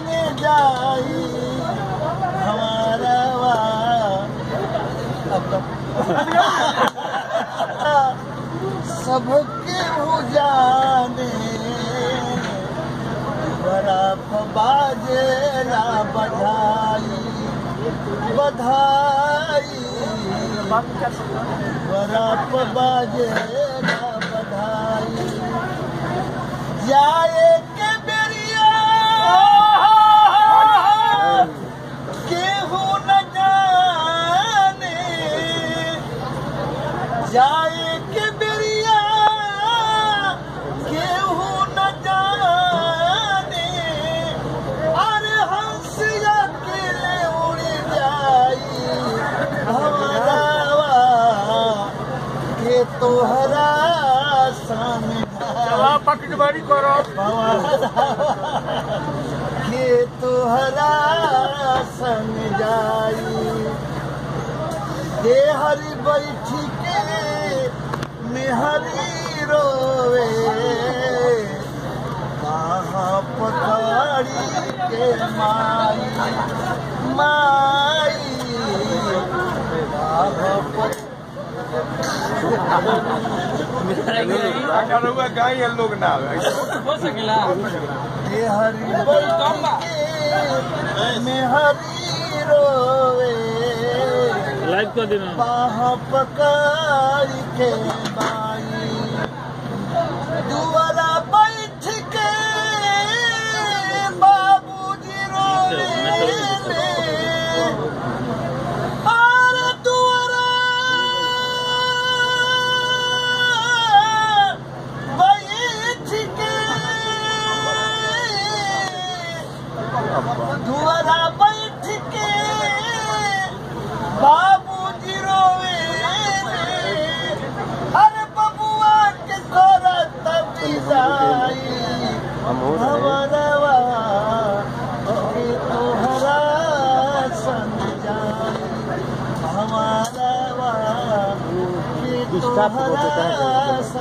संग जाई हमारा वा सबके हो जाने बराफ बाजे ना बधाई बधाई बराफ बाजे ना बधाई जाए के बेरिया केहू न जाने जाए के बेरिया केहू न जाने अरे हंस अकेले उड़ जाई हमारा के तोहरा सामने पटवारी करो के तोहरा संग जाई दे हरी बैठी के मेहरी रोवे कहाँ पकड़ी के माई माई कहाँ पकड़ी अगर गाय ये लोग ना हो सकेला ये हरी बैठी के मेहरी रोवे लाइव कर देना बाह पकड़ के बाई दुआरा बैठ के बाबूजी रोले और दुआरा बैठ के दुआरा बैठ के बाबूजी रोवे अरे बबुआ के तोरा तबिजाई हमारा के तोहरा संग जाई हमारा के तोहरा